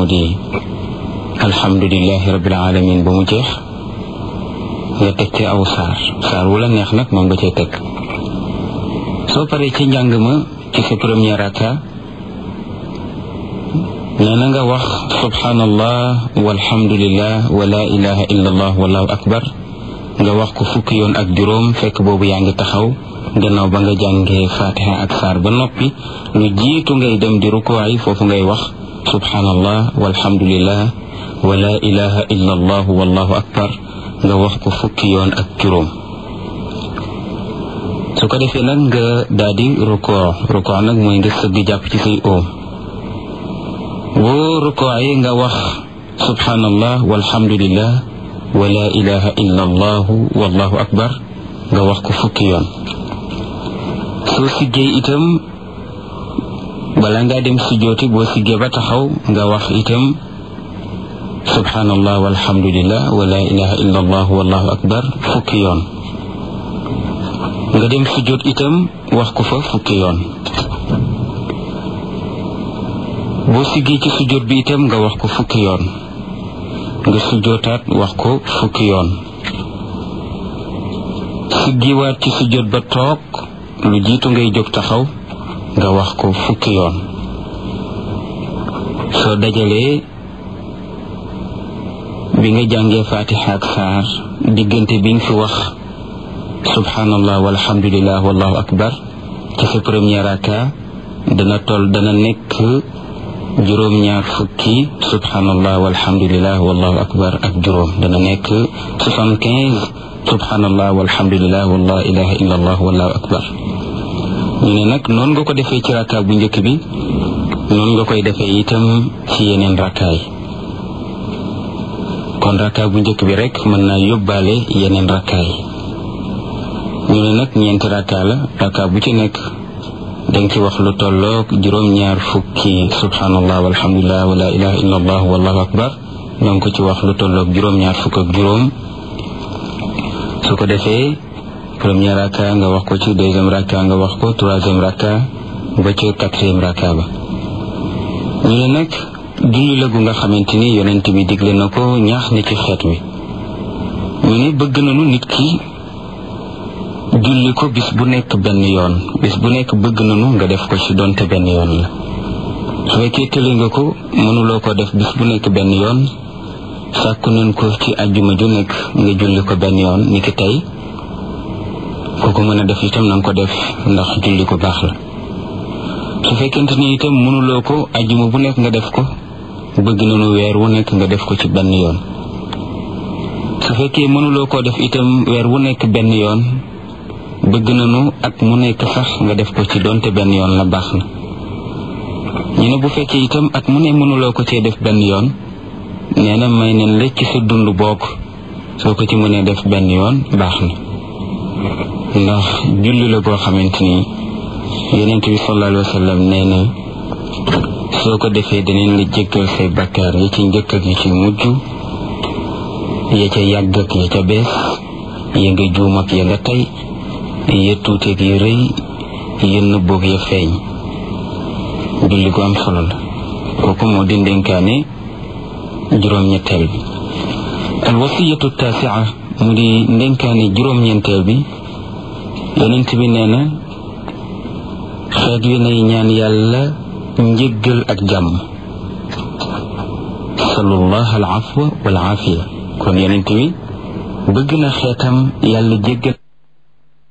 di alhamdulilahi rabbil alamin ba mu jeex nga teg ci aw saar saar wu la neex nag moom nga cay teg soo paree ci njàng ma ci sa première raka nee na nga wax subhanallah walhamdulillah wa la ilaha illa allah wallahu akbar nga wax ko fukki yoon ak juróom fekk boobu yaa ngi taxaw gannaaw ba nga jàngee fatiha ak saar ba noppi lu jiitu ngay dem di rukuwaay foofu ngay wax subhanallah walhamdulillah wa la ilaha illa allah wallahu akbar nga wax ko fukki yoon ak juróom su ko defee nag nga daal di rukoo rukoo nag mooy nga sëgg jàpp ci say oom boo rukoo yi nga wax subhanallah walhamdulillah wa la ilaha illa allah wallahu akbar nga wax ko fukki yoon soo siggee itam bala ngaa dem sujjooti boo siggee ba taxaw nga wax itam subhanallah walhamdulillah wa la ilaha illa allah wallahu akbar fukki yoon nga dem sujjoot itam wax ko fa fukki yoon boo siggee ci sujjoot bi itam nga wax ko fukki yoon nga sujjootaat wax ko fukki yoon siggiwaat ci sujjoot ba toog lu jiitu ngay jóg taxaw nga wax ko fukki yoon soo dajalee bi nga jàngee fatiha ak saar diggante bi nga fi wax subhanallah walhamdulillah wallahu akbar ci sa première raka dana toll dana nekk juróom-ñaar fukki subhanallah walhamdulillah wallahu akbar ak juróom dana nekk soixante-quinze subhanallah walhamdulillah wala ilaha illa allah wallahu akbar ñu ne nag noonu nga ko defee ci raka bu njëkk bi noonu nga koy defee itam ci yeneen rakaay kon raka bu njëkk bi rek mën naa yóbbaale yeneen rakaay ñu ne nag ñeenti raka la raka bu ci nekk danga ci wax lu tolloog juróom-ñaar fukki subhanallah walhamdulillah wala ilaha illa allah wallahu akbar danga ko ci wax lu tolloog juróom-ñaar fukk ak juróom su ko defee premier raka nga wax ko ci deuxième raka nga wax ko troisième raka ba ci quatrième raka ba ñu ne nag julli la gu nga xamante ni yonent bi digle na ko ñaax na ci xeet wi ñu ne bëgg nañu nit ki julli ko bis bu nekk benn yoon bis bu nekk bëgg nañu nga def ko ci donte benn yoon la su fekkee tële nga ko mënuloo ko def bis bu nekk benn yoon sàkku nañ ko ci àjjuma ju nekk nga julli ko benn yoon ni ki tey ku ko mën a def itam na nga ko def ndax julli ko baax la su fekkente ni itam mënuloo ko àjjuma bu nekk nga def ko bëgg nañu weer wu nekk nga def ko ci benn yoon su fekkee mënuloo koo def itam weer wu nekk benn yoon bëgg nañu at mu nekk sax nga def ko ci donte benn yoon la baax na ñu ne bu fekkee itam at mu ne mënuloo ko cee def benn yoon nee na may neen la ci sa dund bokk soo ko ci mënee def benn yoon baax na ndax julli la goo xamante ni yonent bi sallallahu alayhi wa sallam nee na soo ko defee daneen la jéggal say bakkaar yi ci njëkk ak yi ci mujj ya ca yàgg ak ya ca bees ya nga juum ak ya nga tey ya tuuteeg ya rëy ya nëbboog ya feeñ julli gu am solo la kooku moo di ndénkaane juróom-ñetteel bi al wasiyatu taasia mu di ndénkaane juróom-ñeenteel bi yonent bi nee na xeet wi nay ñaan yàlla njëggal ak jàmm salullah al afwa wal aafiya kon yonent bi bëgg na xeetam yàlla jéggal